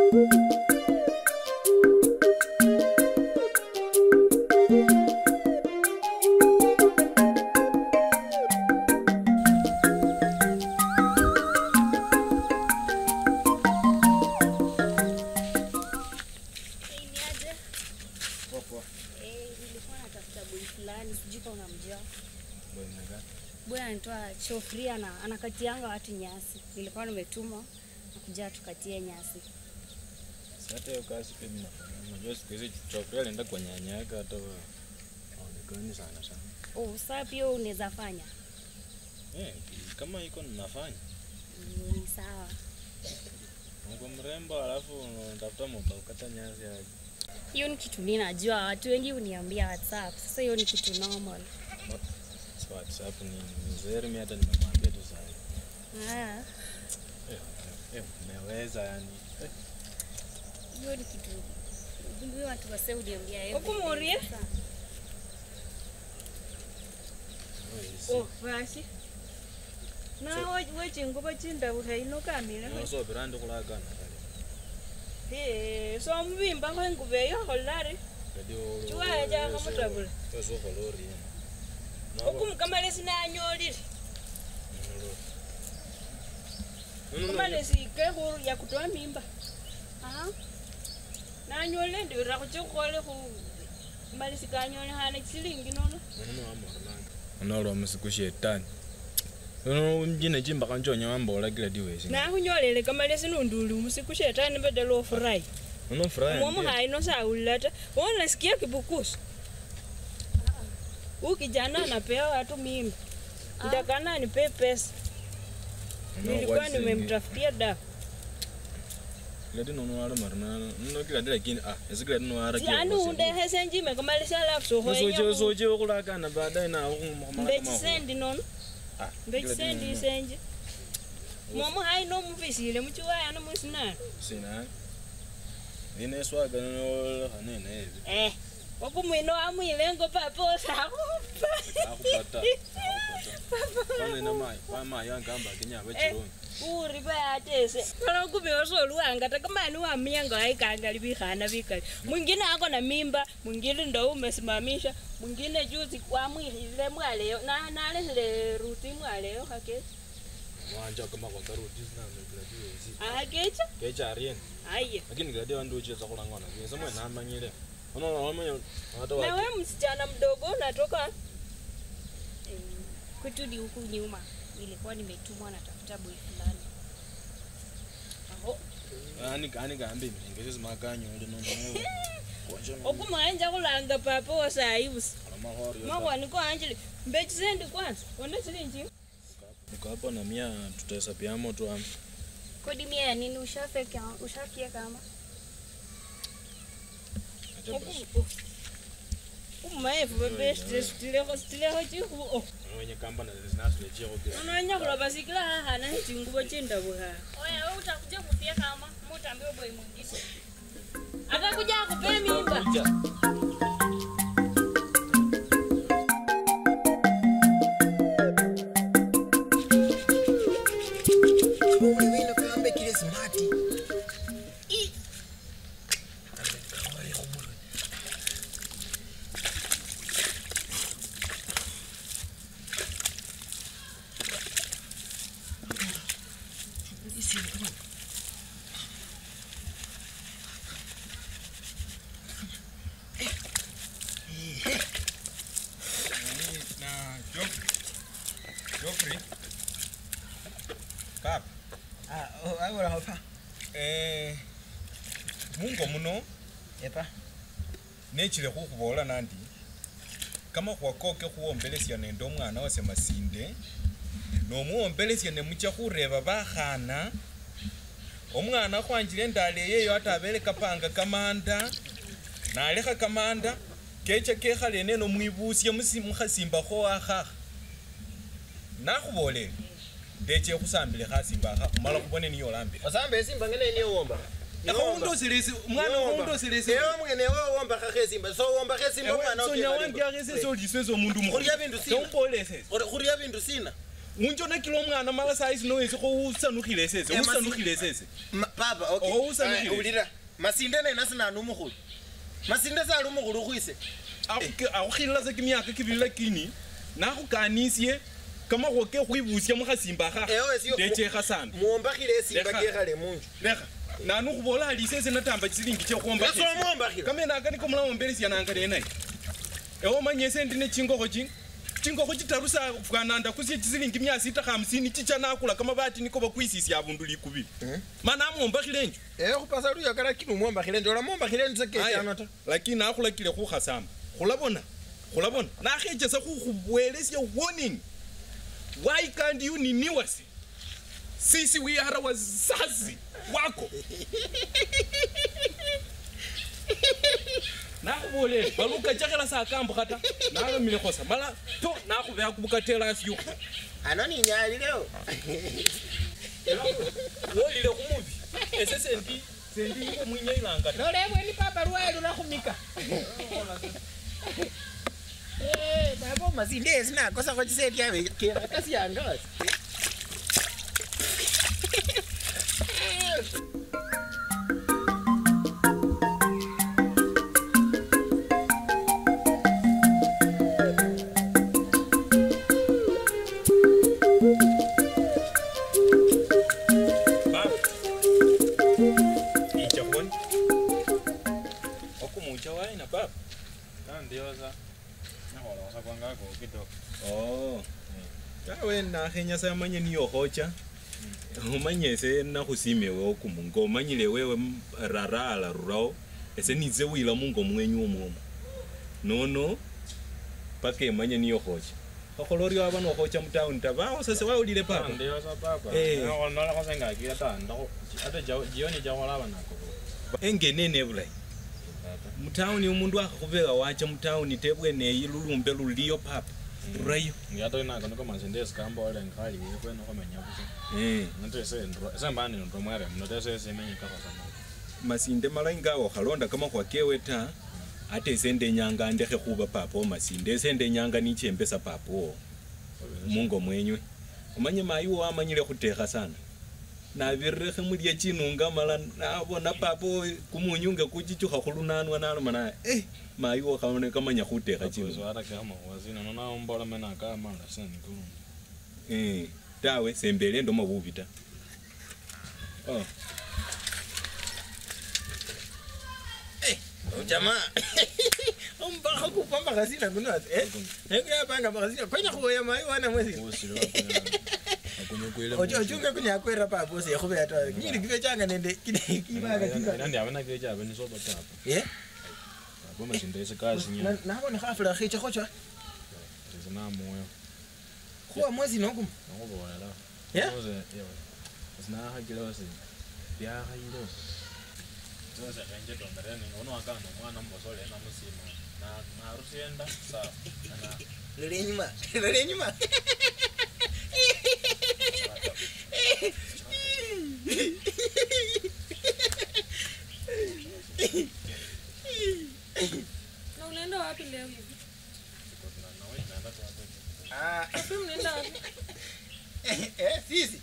Hey, ni aje? Poa poa. Eh, nilikuwa natafuta boy fulani, sijui kama unamjua. Boy mnaga. Boy anaitwa Chofri ana anakatianga watu nyasi. Nilikuwa nimetumwa nakuja tukatie nyasi. Sasa hiyo kazi pia mimi nafanya. Unajua siku hizi chokrea alienda kwa nyanya yake hata wa- haonekani sana sana. Oh, sasa pia unaweza fanya. Eh, kama iko ninafanya. Mm, Ni sawa. Uko mrembo alafu unatafuta mba ukata nyasi aje. Hiyo ni kitu mimi najua, watu wengi uniambia WhatsApp. Sasa hiyo ni kitu normal. So WhatsApp ni ni zeri mimi hata nimemwambia tu sasa. Ah, Eh, eh, umeweza yani. Eh, hiyo ni kitu ndio watu wase uniambia every Huku day. Murie? Sasa, wewe Oh, basi. Na wechingubo chindabula ino kamile. si. So birande kulagana kale. Eh, so mubimba ko engubo eyo kholari. Radio. Chiwaya chaka mutabula. Eso kolori. Okumukamale sinanyolile. No, no, no. Kamale sike khuru ya kutoa mimba. ah, Nanyolile ndira kuchikhole khu mali sikanyolekhane silingi nono. unolwa musiku shetani uno mjine chimba kanchonya wambola kila diwesi Nakhunyolele kamale sinunduli musiku shetani badala ofurahi. uno furaha Mwomu haino saulila ta. Wewe unasikia kibukusu? Huyu kijana anapea watu mimba. Nitakana anipe pesa. Nilikuwa nimemtafutia dawa. kila dino no wala marna no kila dila kini ah esikila dino wala Yaani undehese njime kamalisa alafu soje sohoenya. soje okulakana baadaye na Mbechisendi nono. ah Mbechisendi isenje. Mwomu haino mufisile muchiwaya no mwisinana. sina ine swaga no hanene hivi Eh. Wakumwino amwilengo papa osakupa. akupata kwanza ina mai kwa mai yangamba kinyaba chironi uri bayatese kana kumi osoluwanga takamani wamyanga waikanga bikhana bikali mwingine ako na mimba mwingine ndo umesimamisha mwingine juzi wamwihile mwaleyo na nalesile ruti mwaleyo hake mwanja kama kwa karuti sina kila diwesi ahakecha kecha arien aye lakini kila dia wandu ucheza kulangana kisa mwe namanyire unaona wamanya hata wa nawe msichana mdogo unatoka eh, kwetu ni huku nyuma. Nilikuwa nimetumwa natafuta boy fulani. aho ani ani gambi ngezi makanyo ndi no no kwaje no okumanja kulanga papa wasaibusi mahori makwaniko anjili mbechisendi kwanza one silinji niko hapo na mia tutahesabia moto am Kodi mia ya nini ushafika ushafia kama? umaevu bebestilekho stilekho chikhubo wenye kamba na zinasule chiko kile Unaonya kula basikila haha na chingubo chindabuha. Oya, wewe utakuja kufia kama mutaambiwa boy mwingine. Akakuja akupe mimba. Ule wino kambe kile smart. I. Kambe kawale kumulwe. Isi kama. na Joffrey. Joffrey. Kap. Ah, oh, agora hapa. Eh, mungo muno Epa. nechile khukhubola nandi kamakhuwa koke khuwombelesya nende omwana wase masinde nomuwombelesya nemucha khureba bakhana omwana khwanjile endala eyeyo ata abele kapanga kamanda nalekha kamanda kecha kekhale neno mwibusye musi- mukhasimbakho wakhakha nakhubolele ndeche khusambile khasimba akha khumala khubone niyo olambile Osamba esimba ngene niyo womba. akhawundosilesi mwana wawundosilesi Ewe mwene wewe womba kha khesimba. So womba khesimba mwana sonya wangiakhese solisese omundu Khulya bindu sina. mukhulesese Khulya bindu sina. unjonekile omwana mala saisi nowesikho usanukhile sese Eh, masi- usanukhile sese Ma- papa okay. Oh, usanukhile. Ah, ulira masinde nena sinani umukhulu masinde sali umukhulu ukhwise akhukhilila sa kimyaka kibili lakini nakhukanisye kamakhuwa kekhwibusya mukhasimba akha Ewe, sio- ndechekha sana muombakhile esimba Lekha. kekhale munju lekha nanu khubola ali sese natamba chisilingi chekhwomba Leso omwombakhile kamene aka niko mulawombelesyananga nenayi ewe omanye ese ndi ne chingokho chi chingokho chitaru sa fwananda kusye chisilingi mia sita hamsini chicha nakula kamabati niko bakwisisya abundu likubili mana amwombakhile enju ewe khupasa luyoka lakini umwombakhile ndola mwombakhile nze kechano ta lakini nakhulakile khukhasamba khulabona khulabona nakhechesa khukhubwelesya warning why can't you niniwase sisi we are wazazi wako nakhubolele balukachakela sakambukha ta nalamile khosa mala to nakhubeya kubukatela asyo ano ninyalileo wolile khumubi ese sendi sendi khumwinyailanga ta nolebweni papa lwaye lulakhumika baba omasinde esi nakosakho chiseti abe kekhatasyandosi Baba. Icha khona. Okumucha waina baba. Nandioza. Nakholosa kwangako kidogo. Oh. Tawe nakhenya samanye niyo khocha. Umanye ese nakhusime wewe okumungo umanyile wewe m- rara ala rurao ese nize wila mungo mwenyu omwomo nono paka emanye niyo khocha khakhola orio aba nokhocha mutawuni ta bawo sase wawulile papa Nandioza papa. Eh. Nakhonola khosengakile ta ndakho ate jao- jioni jakholaba nako. engenene bulayi Papa. mutawuni umundu akhakhubeka wacha mutawuni tebweneyi lulumbe luliyo papa rurayo Ngiyato nako niko masinde sikambole ngikhali kweno khomenya busa. eh. Nate se ndo se mbani ndo mwere mno se se menyi kako sana. masinde malayi ngawo khalonda kamakhuwa kewe ta ate ese ndenyanga ndekhe khuba papa omasinde ese ndenyanga nichembesa papa wo mungo mwenywe omanye mayi wo amanyile khutekha sana nabirekhe mulya chinunga mala nabona papa wo kumunyunge kuchichukha khulunanwa naloma naye eh mayi wo khabone kamanya khutekha Chino chinunga hata kama wazina nona umbola mena kama la sana nikulu. eh tawe sembele ndoma bubi ta oh. jamaa ombakha kupa makhasina kunoasi nekuyapanga makhasina kwenya khuwoya mayi wana mwesi Usile wakunya. Wakunya kwile. ochunge kunyakwera papa ose yakhubeya ta nyili kibechanga nende kibanga kibanga Nandi abana keja abani soba tapa. ye Boma sinde se kasi nya. nabone khafula khichekhocha Tizina moyo. khuwa mwesi nokuma Nakubola. Yeah? Oze yewe. Sina hakile wase. Bya hayilo. Oze kanje tondereni ngono akana mwana mbosole na musimo. Na na rusienda sawa. Na lole enyuma lole enyuma Na unaenda wapi leo hivi? na na wewe naenda tu hapo. Ah, Wapi mnaenda wapi? eh, sisi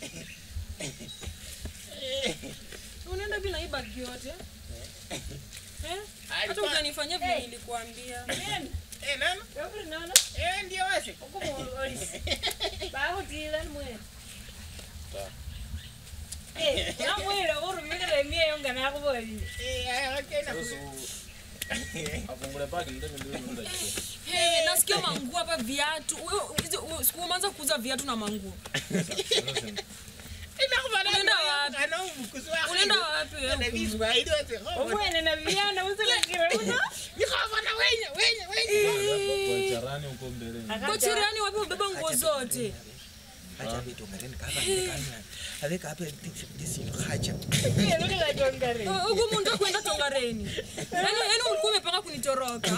Unaenda bila hii bagi yote? Eh? Hata Alikuwa- ujanifanyia vile nilikuambia. Eh, nana Yokuri nono Eh, ndio wase okumuulu olisi bakhutila mwene Ta. namwile khurumikila emieyo nga nakhubolile Eh, aya, okay, na- Afungule bagi ndio ndio ndio ndio. Hey, nasikia manguo hapa viatu. Wewe hizo- wewe, siku umeanza kuuza viatu na manguo. Inakhubana Unaenda nayo, wapi? ana umukusi wakhe. Unaenda wapi Ana wewe? biswahili wase, khobona. omwene nabyana usilakire uno Nikhobona wenya, wenya, wenya. Kwa charani uko mbele. Kwa chiriani wapi ubeba nguo zote? Hacha vitu ngareni kapa ndikanya. Aveka hapa ndisinto hacha. elukilajongare Uh, Huko mundu akwenda tongareni. Yaani yaani ulikuwa umepanga kunitoroka.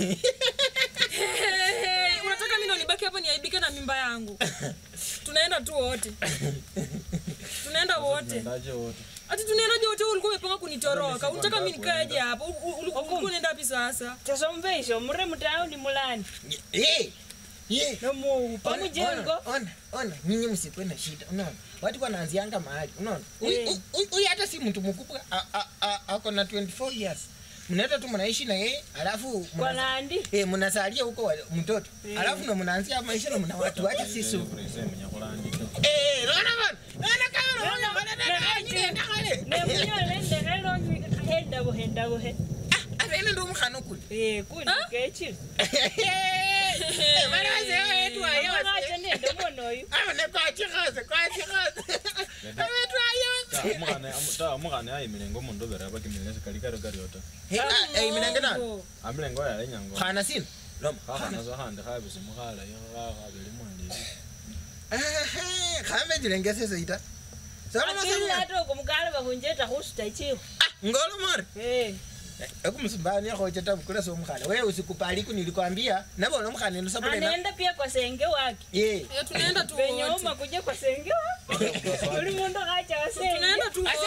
Hey, unataka mimi ndo nibaki hapa niaibike na mimba yangu. Tunaenda tu wote. Tunaenda wote. Ndaje wote. Ati tunaenda wote ulikuwa umepanga kunitoroka. Unataka mimi nikaeje hapa? U- u- Ulikuwa unaenda wapi sasa? tasomveisho mure mutaundi mulani Eh, Ye. nomuupa Ona, mujengo ona, ona, ona, nyinyi msikwe na shida unaona watu wanaanzianga mahali unaona Huyu- Eh. huyu huyu hata si mtu mkubwa a- a- a- ako na 24 years mnaenda tu mnaishi na yeye alafu mna- kwa nandi eh, mnasalia huko wa- mtoto Eh. alafu ndo mnaanzia maisha na mna watu wacha sisu menya kulandika eh naona bana naona kama naona bana dada nyinyi enda kale nemunyolendekelonyi hendabuhendabuhe avene ndo mkhano kule Eh, kundi kechili eh bana wazee wetu ache ayo nende mwana oyu abone kwa chikhaze kwa chikhaze wetu ayo ta omukhana ayimile nga omundu obere abakimile sikali kari karyota eh minenge na amilenga oyalenyango khana sina loma khakhana so khandi khabisimu khalayi khabili mwalibi khamenjilengese ita akilata oko mukale bakhunjeta khusuta ichiho ngolo more Eh, ekumusumbani yakhocheta mukula so mukhana wewe usikupaliku nilikwambia nabona mukhana eno sabulena anenda pia kwa senge wake ye Eh, tunaenda tu venye wote. uma kuja kwa senge wake uli mundu khacha wa senge Tunaenda tu wote.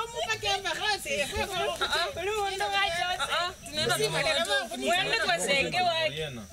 uli mundu khacha wa Ah, tunaenda tu wote. senge mwende kwa senge wake yena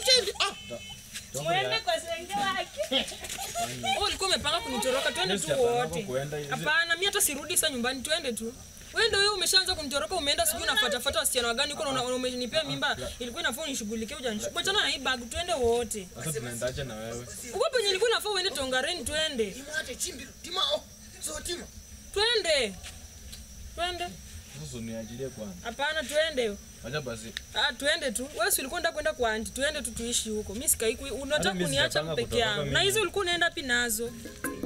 mwende kwa senge wake Wewe ulikuwa umepanga kunitoroka, twende tu wote. Hapana, mimi hata sirudi sasa nyumbani, twende tu. Wewe ndio wewe umeshaanza kunitoroka, umeenda sijui unafuata fuata wasichana wagani huko na una- umenipea mimba. Ilikuwa inafaa unishughulikie ujanishughulikie. Achana na hii bag, twende wote. sasa tunaendaje na wewe Uko penye ilikuwa inafaa uende Tongareni, twende. timate chimbi tima o so tima Twende. Twende. sasa uniajilie kwanza Hapana, twende. acha basi Ah, twende tu. Wewe si ulikuwa unataka kwenda kwa auntie, twende tu tuishi huko. Mimi sikai unataka mimi kuniacha sijapanga peke kutoka yangu. mimi. Na hizo ulikuwa unaenda pi nazo?